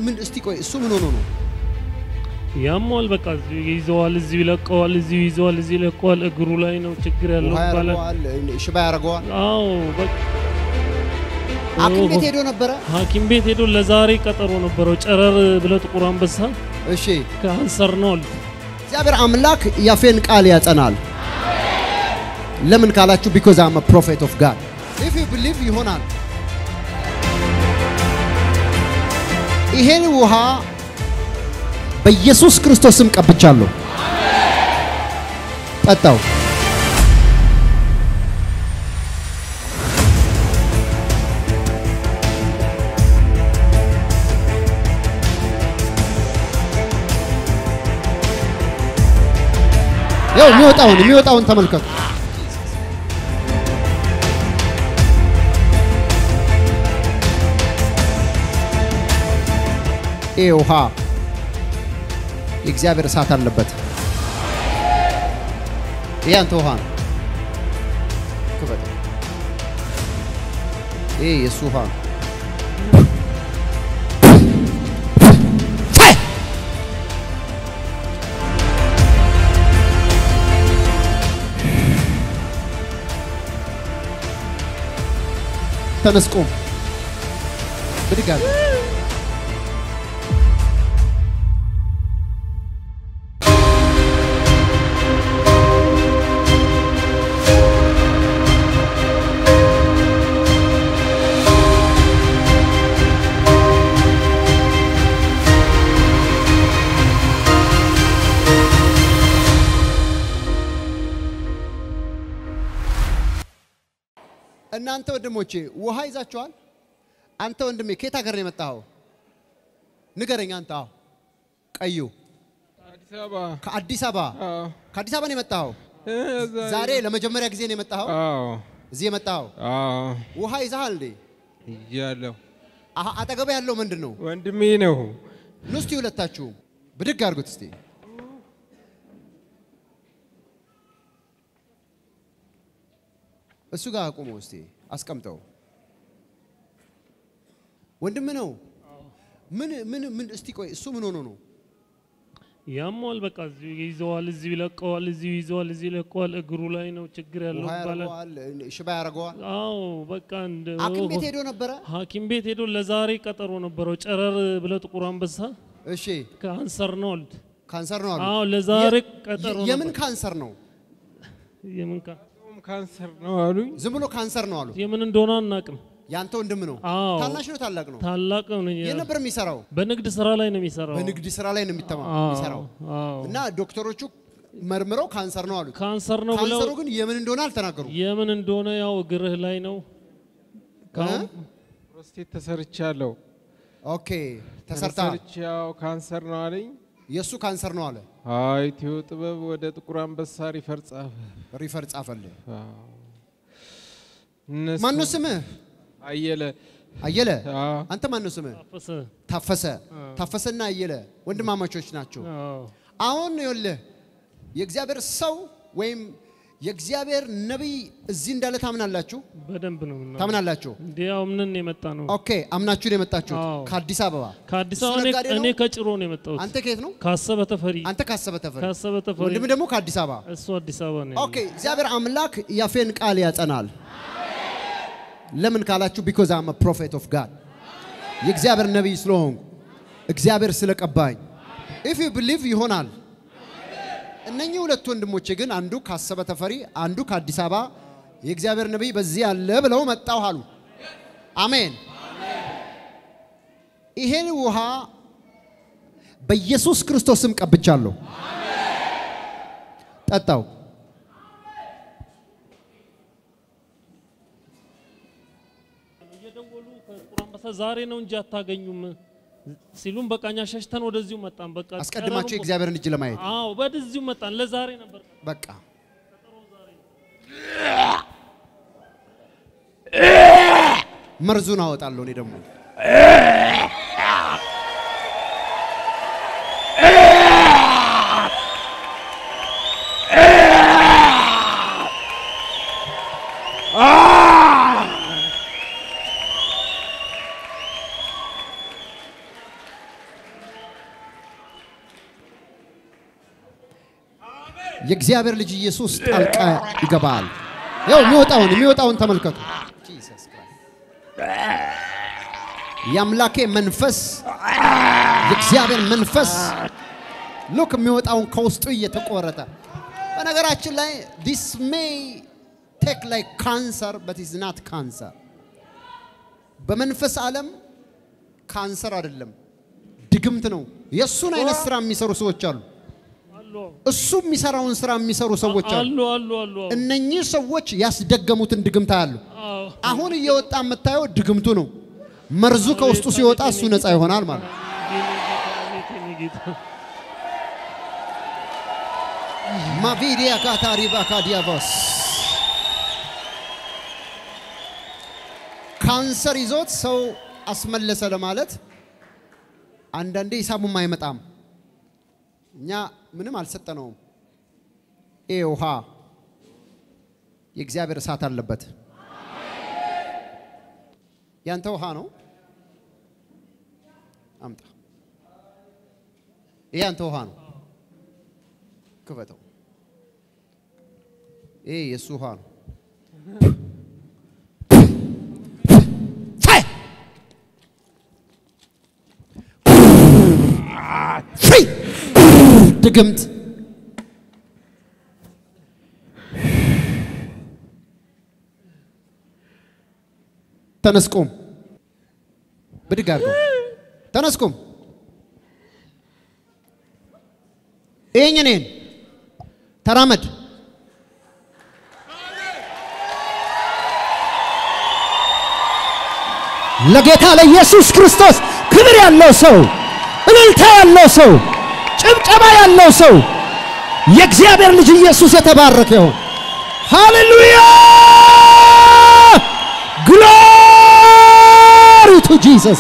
ምን እስቲ ቆይ እሱ ምን ሆኖ ነው? ያሟል። በቃ እዚሁ ይዘዋል፣ እዚሁ ይለቀዋል፣ እዚሁ ይዘዋል፣ እዚሁ ይለቀዋል። እግሩ ላይ ነው ችግር ያለው ውሃ ይባላል። ያደርገዋል፣ ሽባ ያደርገዋል። አዎ በቃ ሐኪም ቤት ሄዶ ነበረ። ሐኪም ቤት ሄዶ ለዛሬ ቀጠሮ ነበረው። ጨረር ብለ ጥቁር አንበሳ እሺ ካንሰር ነው አሉ። እግዚአብሔር አምላክ ያፌን ቃል ያጸናል። ለምን ካላችሁ ቢኮዝ አም ፕሮፌት ኦፍ ጋድ ኢፍ ዩ ቢሊቭ ይሆናል። ይሄን ውሃ በኢየሱስ ክርስቶስ ስም ቀብቻለሁ። ጠጣው። ያው የሚወጣውን የሚወጣውን ተመልከቱ። ይህ ውሃ የእግዚአብሔር እሳት አለበት። ይህ አንተ ውሃ ነው። ክፈት። ይህ የእሱ ውሃ ነው። ተነስ ቁም። ብድግ አለ። እናንተ ወንድሞቼ ውሃ ይዛችኋል? አንተ ወንድሜ ከየት ሀገር ነው የመጣኸው? ንገረኝ አንተ። አዎ ቀዩ አዲስ አበባ ከአዲስ አበባ አዎ ከአዲስ አበባ ነው የመጣኸው? እ፣ እዛ ዛሬ ለመጀመሪያ ጊዜ ነው የመጣኸው? አዎ እዚህ የመጣኸው አዎ ውሃ ይዛሃል እንዴ? እያለሁ አሀ አጠገብ ያለው ምንድን ነው? ወንድሜ ነው። ኑ እስቲ ሁለታችሁ ብድግ አድርጉት እስቲ። እሱ ጋር አቁመው እስቲ አስቀምጠው። ወንድም ነው። ምን ምን ምን እስቲ ቆይ እሱ ምን ሆኖ ነው? ያሟል። በቃ እዚሁ ይዘዋል፣ እዚሁ ይለቀዋል፣ እዚሁ ይዘዋል፣ እዚሁ ይለቀዋል። እግሩ ላይ ነው ችግር ያለው ውሃ ይባላል። ያደርገዋል፣ ሽባ ያደርገዋል። አዎ በቃ እንደ ሐኪም ቤት ሄዶ ነበረ። ሐኪም ቤት ሄዶ ለዛሬ ቀጠሮ ነበረው። ጨረር ብለ ጥቁር አንበሳ እሺ ካንሰር ነው አሉት። ካንሰር ነው አሉ። አዎ ለዛሬ የ- ቀጠሮ የምን ነበር። ካንሰር ነው? የምን ካ ም ካንሰር ነው አሉኝ። ዝም ብሎ ካንሰር ነው አሉ። የምን እንደሆነ አናቅም። ያንተ ወንድም ነው። አዎ ታናሽ ነው ታላቅ ነው? ታላቅ ነው። የት ነበር የሚሰራው? በንግድ ስራ ላይ ነው የሚሰራው። በንግድ ስራ ላይ ነው የሚተማ አዎ፣ የሚሰራው አዎ። እና ዶክተሮቹ መርምረው ካንሰር ነው አሉት። ካንሰር ነው ብለው ካንሰሩ ግን የምን እንደሆነ አልተናገሩም። የምን እንደሆነ ያው እግርህ ላይ ነው። ካሁን ፕሮስቴት ተሰርቻለሁ። ኦኬ ተሰርተሃል። ተሰርቼ ያው ካንሰር ነው አለኝ። የእሱ ካንሰር ነው አለ። አይ ኢትዮ ጥበብ ወደ ጥቁር አንበሳ ሪፈር ጻፈ። ሪፈር ጻፈልህ። አዎ። እነሱ ማነው ስምህ? አየለ አየለ። አዎ። አንተ ማነው ስምህ? ታፈሰ። ታፈሰ። ታፈሰና አየለ ወንድማማቾች ናቸው። አዎ አሁን ይኸውልህ የእግዚአብሔር ሰው ወይም የእግዚአብሔር ነቢይ እዚህ እንዳለ ታምናላችሁ? በደንብ ነው ምናምን ታምናላችሁ? እንዴ ያው ምንን የመጣ ነው ኦኬ አምናችሁ ነው የመጣችሁት አዎ። ከአዲስ አበባ። ከአዲስ እሱ አበባ እኔ- ነጋዴ ነው? እኔ ከጭሮ ነው የመጣሁት። አንተ ከየት ነው? ካሰበ ተፈሪ አንተ ካሰበ ተፈሪ፣ ካሰበ ተፈሪ ወንድም ደግሞ ከአዲስ አበባ። እሱ አዲስ አበባ ነው። ኦኬ እግዚአብሔር አምላክ ያፌን ቃል ያጸናል። ለምን ካላችሁ ቢኮዝ አም ፕሮፌት ኦፍ ጋድ የእግዚአብሔር ነቢይ ስለሆንኩ እግዚአብሔር ስለቀባኝ ኢፍ ዩ ቢሊቭ ይሆናል። እነኚህ ሁለት ወንድሞቼ ግን አንዱ ካሰበ ተፈሪ፣ አንዱ ከአዲስ አበባ የእግዚአብሔር ነቢይ በዚህ አለ ብለው መጣሁ አሉ። አሜን። ይሄን ውሃ በኢየሱስ ክርስቶስ ስም ቀብቻለሁ። ጠጣው። እየደወሉ ከጥቁር አንበሳ ዛሬ ነው እንጂ አታገኙም ሲሉም በቃ እኛ ሸሽተን ወደዚሁ መጣን። በቃ አስቀድማችሁ ጨረሩን- የእግዚአብሔርን እጅ ለማየት አዎ ወደዚሁ መጣን። ለዛሬ ነበር በቃ መርዙን አወጣለሁ እኔ ደግሞ የእግዚአብሔር ልጅ ኢየሱስ ጣልቃ ይገባል። ያው የሚወጣውን የሚወጣውን ተመልከቱ። የአምላኬ መንፈስ የእግዚአብሔር መንፈስ ሉክ የሚወጣውን ከውስጡ እየተቆረጠ በነገራችን ላይ ዲስ ሜይ ቴክ ላይክ ካንሰር በት ኢዝ ናት ካንሰር። በመንፈስ ዓለም ካንሰር አይደለም፣ ድግምት ነው። የእሱን አይነት ስራ የሚሰሩ ሰዎች አሉ። አሉ እሱ የሚሰራውን ስራ የሚሰሩ ሰዎች አሉ። አሉ አሉ አሉ አሉ። እነኚህ ሰዎች ያስደገሙትን ድግምት አሉ። አዎ። አሁን እየወጣ የምታየው ድግምቱ ነው። መርዙ ከውስጡ ሲወጣ እሱ ነፃ ይሆናል ማለት ነው። የኔ ጌታ፣ አቤት የኔ ጌታ። ማቪዲያ ካታሪባ ካዲያቫስ ካንሰር ይዞት ሰው አስመለሰ ለማለት አንዳንዴ ሂሳቡም አይመጣም። እኛ ምንም አልሰጠነውም። ይሄ ውሃ የእግዚአብሔር እሳት አለበት። ያንተ ውሃ ነው። አምጣ። ይሄ ያንተ ውሃ ነው። ክፈተው። ይሄ የእሱ ውሃ ነው። ፋይ! ፍሪ! ድግምት ተነስቁም፣ ብድግ አድርገው። ተነስቁም። ይሄኝ እኔን ተራመድ። ለጌታ ለኢየሱስ ክርስቶስ ክብር ያለው ሰው፣ እልልታ ያለው ሰው፣ ጭብጨባ ያለው ሰው የእግዚአብሔር ልጅ ኢየሱስ የተባረከ ይሁን። ሃሌሉያ! ግሎሪ ቱ ጂሰስ፣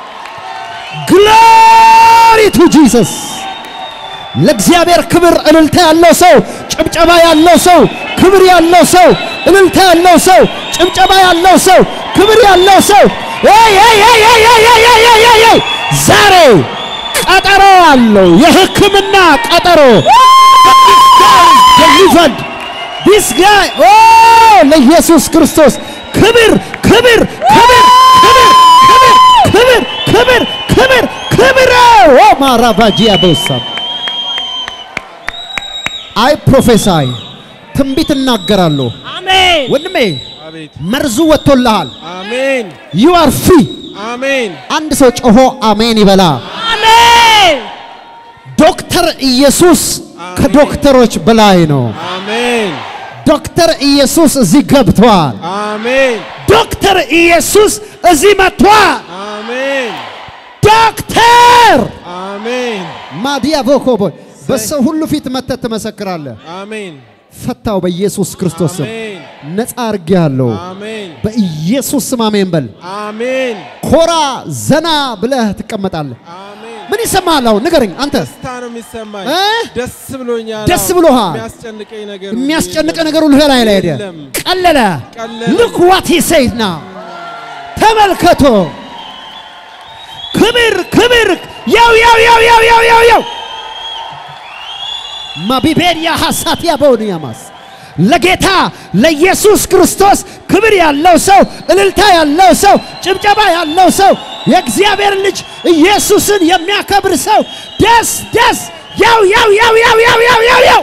ግሎሪ ቱ ጂሰስ። ለእግዚአብሔር ክብር እልልታ ያለው ሰው፣ ጭብጨባ ያለው ሰው፣ ክብር ያለው ሰው፣ እልልታ ያለው ሰው፣ ጭብጨባ ያለው ሰው፣ ክብር ያለው ሰው ኤይ ኤይ ኤይ ኤይ ኤይ ኤይ ኤይ ኤይ ኤይ ኤይ! ዛሬ ቀጠሮ አለው፣ የሕክምና ቀጠሮ delivered this guy oh ለኢየሱስ ክርስቶስ ክብር ክብር ክብር ክብር ክብር ክብር ክብር ክብር ኦ ማራባጂያ ቦሳ አይ ፕሮፌሳይ ትንቢት እናገራለሁ አሜን ወንድሜ አቤት መርዙ ወጥቶልሃል አሜን ዩ አር ፍሪ አሜን አንድ ሰው ጮሆ አሜን ይበላ አሜን ዶክተር ኢየሱስ ከዶክተሮች በላይ ነው አሜን ዶክተር ኢየሱስ እዚህ ገብቷል አሜን ዶክተር ኢየሱስ እዚህ መጥቷል አሜን ዶክተር አሜን ማዲያ ቦኮቦይ በሰው ሁሉ ፊት መተት ትመሰክራለህ አሜን ፈታው በኢየሱስ ክርስቶስ ስም አሜን ነፃ አድርጌሃለሁ አሜን በኢየሱስ ስም አሜን በል አሜን ኮራ ዘና ብለህ ትቀመጣለህ አሜን ምን ይሰማሃል አሁን ንገረኝ አንተ ደስታ ነው የሚሰማኝ እ? ደስ ብሎኛል ደስ አዎ። ብሎሃል? የሚያስጨንቀኝ ነገር ሁሉ የሚያስጨንቅ የለም። ነገር ሁሉ ላይ ላይ ሄደ የለም። ቀለለ ቀለለ። ልክ ዋት ሂ ሴድ ና ተመልከቶ ክብር ክብር ያው ያው ያው ያው ያው ያው ያው ማቢቤሪያ ሐሳት ያበውንያማስ ለጌታ ለኢየሱስ ክርስቶስ ክብር ያለው ሰው እልልታ ያለው ሰው ጭብጨባ ያለው ሰው የእግዚአብሔር ልጅ ኢየሱስን የሚያከብር ሰው ደስ ደስ ያው ያው ያው ያው ያው ያው ያው ያው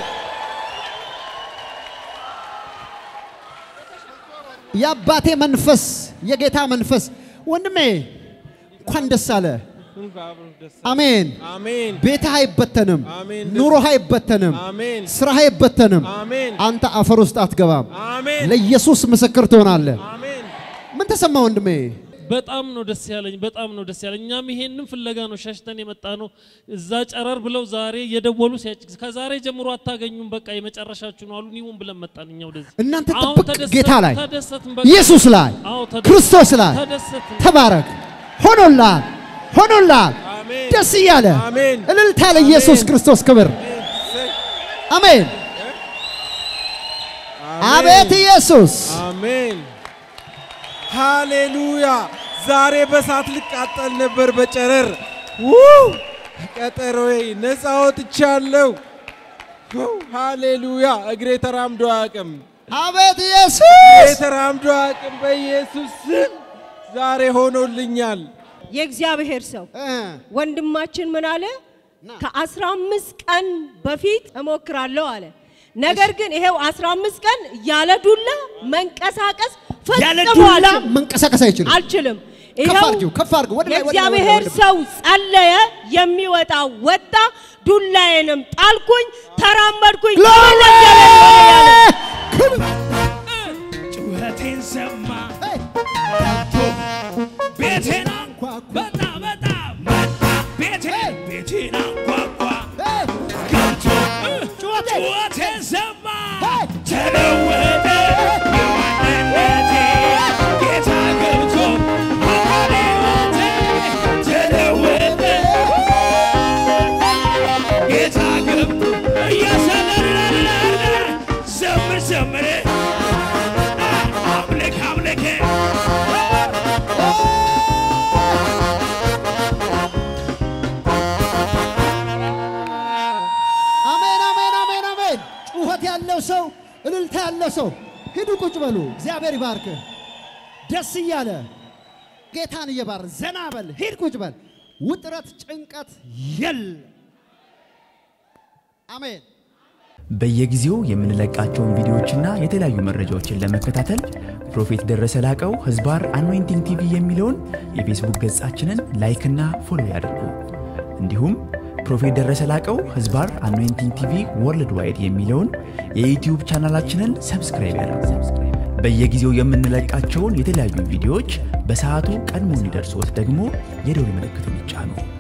የአባቴ መንፈስ የጌታ መንፈስ ወንድሜ እንኳን ደስ አለ። አብሮ ደስ አሜን። አሜን ቤትህ አይበተንም፣ አሜን። ኑሮህ አይበተንም፣ አሜን ስራህ አይበተንም። አሜን አንተ አፈር ውስጥ አትገባም። አሜን ለኢየሱስ ምስክር ትሆናለህ። አሜን ምን ተሰማ ወንድሜ? በጣም ነው ደስ ያለኝ። በጣም ነው ደስ ያለኝ። እኛም ይሄንን ፍለጋ ነው ሸሽተን የመጣ ነው። እዛ ጨረር ብለው ዛሬ የደወሉ ሲያጭ ከዛሬ ጀምሮ አታገኙም፣ በቃ የመጨረሻችሁ ነው አሉን። ይሁን ብለን መጣን እኛ ወደዚህ። እናንተ አሁን ጥብቅ ተደሰትን፣ ጌታ ላይ ተደሰትን፣ በቃ ኢየሱስ ላይ አዎ ተደሰትን፣ ክርስቶስ ላይ ተደሰትን። ተባረክ። ሆኖላል፣ ሆኖላል። አሜን ደስ እያለ አሜን እልልታ ለኢየሱስ አሜን። ክርስቶስ ክብር። እሰይ። አሜን። አቤት ኢየሱስ አሜን ሃሌሉያ። ዛሬ በሳት ልቃጠል ነበር በጨረር ው ቀጠሮዬ ነፃ ወጥቻለሁ። ሃሌሉያ! እግሬ ተራምዶ አያውቅም። አቤት እግሬ ኢየሱስ ተራምዶ አያውቅም። በኢየሱስ ስም ዛሬ ሆኖልኛል። የእግዚአብሔር ሰው እ፣ ወንድማችን ምን አለ? ና። ከአስራ አምስት ቀን በፊት እሞክራለሁ አለ። ነገር ግን ይሄው አስራ አምስት ቀን ያለ ዱላ መንቀሳቀስ ያለ ፈጽሞ ዱላ አልችልም መንቀሳቀስ አይችልም። አልችልም። ከፍ ይኸው አድርጊው፣ ከፍ አድርጊው። ወደ ላይ፣ ወደ ላይ፣ ወደ ላይ፣ የእግዚአብሔር ወደ ላይ። ሰው ጸለየ፣ የሚወጣ ወጣ፣ ዱላዬንም ጣልኩኝ፣ ተራመድኩኝ። ግሎሪ! ለእግዚአብሔር ሆነ ያለ ክብር! ጩኸቴን ሰማ ሄይ! ቤቴን በጣ በጣ መጣ ቤቴን ቤቴን አንኳኳ ሄይ! ገብቶ ጩኸቴ! ጩኸቴን ሰማ ሄይ! ተለወጠ የማንነቴ ጌታ ገብቶ በሕይወቴ ተለወጠ ጌታ ገብቶ እያሰለለ ዘምር ዘምር አምልክ አምልክ አሜን፣ አሜን፣ አሜን፣ አሜን። ጩኸት ያለው ሰው፣ እልልታ ያለው ሰው ሂዱ ቁጭ በሉ። እግዚአብሔር ይባርክ። ደስ እያለ ጌታን እየባር ዘና በል። ሂድ ቁጭ በል። ውጥረት፣ ጭንቀት የለ። አሜን። በየጊዜው የምንለቃቸውን ቪዲዮዎችና የተለያዩ መረጃዎችን ለመከታተል ፕሮፌት ደረሰ ላቀው ህዝባር አኖይንቲንግ ቲቪ የሚለውን የፌስቡክ ገጻችንን ላይክና ፎሎ ያድርጉ። እንዲሁም ፕሮፌት ደረሰ ላቀው ህዝባር አኖይንቲንግ ቲቪ ወርልድ ዋይድ የሚለውን የዩትዩብ ቻናላችንን ሰብስክራይብ ያድርጉ። በየጊዜው የምንለቃቸውን የተለያዩ ቪዲዮዎች በሰዓቱ ቀድሞ እንዲደርሶት ደግሞ የደውል ምልክቱን ይጫኑ።